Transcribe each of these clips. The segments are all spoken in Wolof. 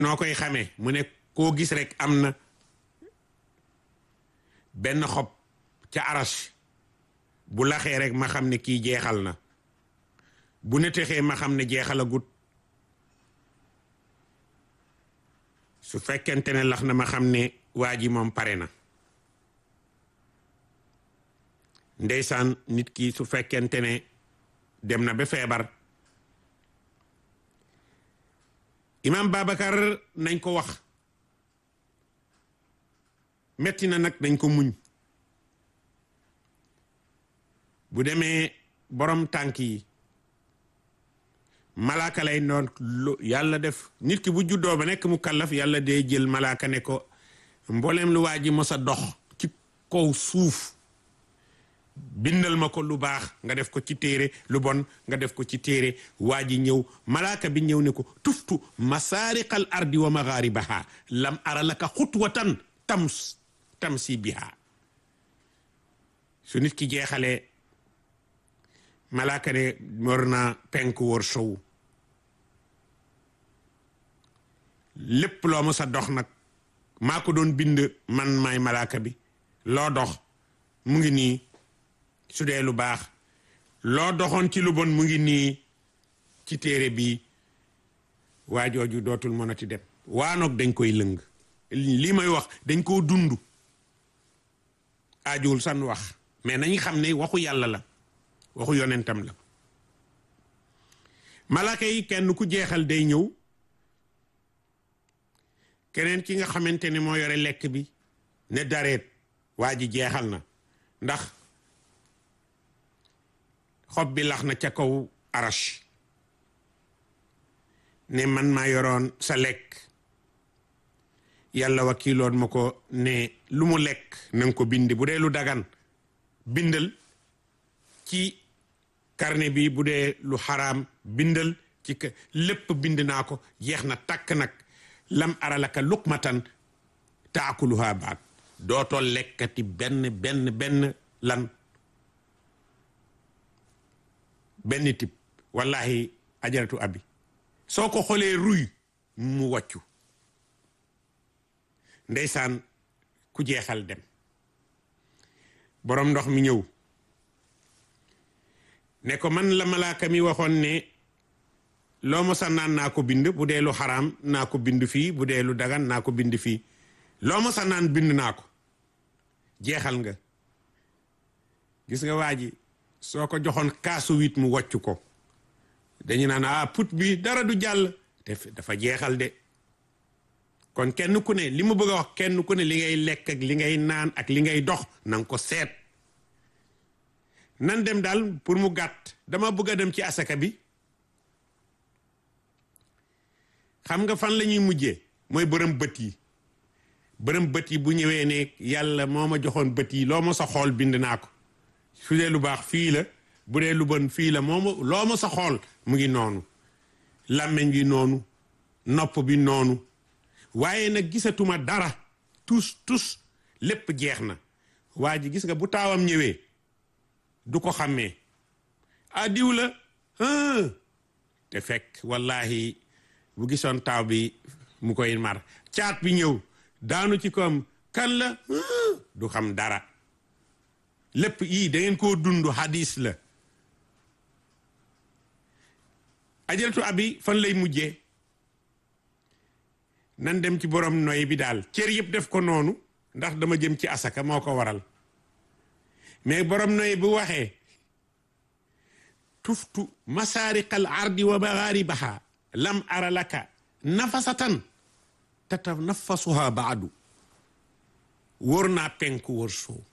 noo koy xamee mu ne koo gis rek am na benn xob ca arash bu laxee rek ma xam ne kii jeexal na bu netexee ma xam ne jeexalagut su fekkente ne lax na ma xam ne waa ji moom pare na ndeysaan nit ki su fekkente ne dem na ba feebar imam Babacar nañ ko wax metti na nag nañ ko muñ bu demee borom tànk yi malaaka lay noon yàlla def nit ki bu juddoo ba nekk mu kallaf yàlla day jël malaaka ne ko mbooleem lu waa ji mos a dox ci kaw suuf bindal ma ko lu baax nga def ko ci téere lu bon nga def ko ci téere waa ji ñëw malaaka bi ñëw ne ko tuftu masaariqal ardi wa magharibaha lam ara laka xutwatan tams tamsi biha su nit ki jeexalee malaaka ne war na penk wër sow lépp loo ma sa dox nag maa ko doon bind man maay malaaka bi loo dox mu ngi nii su dee lu baax loo doxoon ci lu bon mu ngi nii ci téere bi waa jooju dootul mënati dem waanoog dañ koy lëng lii may wax dañ koo dund aajuwul san wax mais nañu xam ne waxu yàlla la waxu yonentam la malaaka yi kenn ku jeexal day ñëw keneen ki nga xamante ne moo yore lekk bi ne dareet waa ji jeexal na ndax xob bi lax na ca kaw arash ne man maa yoroon sa lekk yàlla wakiiloon ma ko ne lu mu lekk nanga ko bind bu dee lu dagan bindal ci carnet bi bu dee lu xaraam bindal ci lépp bind naa ko jeex na takk nag lam aralaka luqmatan taakuluha baat dootoo lekkati benn benn benn lan benn tip wallahi ajaratu abi soo ko xoolee ruy mu wàccu ndeysaan ku jeexal dem boroom ndox mi ñëw ne ko man la malaaka mi waxoon ne loo ma sa naan naa ko bind bu dee lu xaraam naa ko bind fii bu dee lu dagan naa ko bind fii loo ma sa naan bind naa ko jeexal nga gis nga waa ji soo ko joxoon kaasu wit mu wocc ko dañu naan ah put bi dara du jàll te dafa jeexal de kon kenn ku ne li mu bëgg a wax kenn ku ne li ngay lekk ak li ngay naan ak li ngay dox nanga ko seet nan dem daal pour mu gàtt dama bëgg a dem ci asaka bi xam nga fan la ñuy mujjee mooy bërëm bët yi bërëm bët yi bu ñëwee ne yàlla moo ma joxoon bët yi loo ma sa xool bind naa ko su dee lu baax fii la bu dee lu bon fii la moo ma loo ma sa xool mu ngi noonu làmmeñ bi noonu nopp bi noonu waaye nag gisatuma dara tus tus lépp jeex na waa ji gis nga bu taawam ñëwee du ko xàmmee ah diw la te fekk wallahi bu gisoon taaw bi mu koy mar caat bi ñëw daanu ci koom kan la du xam dara lépp yii da ngeen koo dund hadis la ajalatu abi fan lay mujjee nan dem ci borom noy bi daal cër yëpp def ko noonu ndax dama jëm ci asaka moo ko waral mais borom noy bu waxee tuftu masaariqal ardi wa magharibaha lam ara laka nafasatan tatanafasuha baadu wóor naa penku wóor sow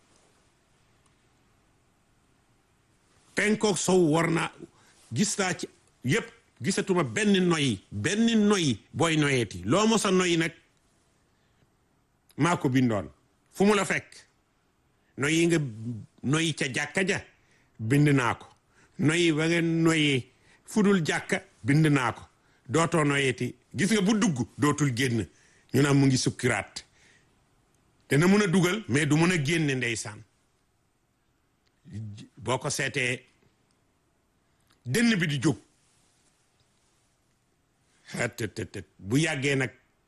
penkook sow war naa gis naa ci yépp gisatuma benn noyi benn noyi booy noyeeti loo mos a noyi nag maa ko bindoon fu mu la fekk noyi nga noyi ca jàkka ja bind naa ko noyi ba nga noyee fudul jàkka bind naa ko dootoo noyeeti gis nga bu dugg dootul génn ñu naan mu ngi sukkiraat dana mun a dugal mais du mun a génne ndeysaan boo ko seetee dënn bi di jóg xettëtët bu yàggee nag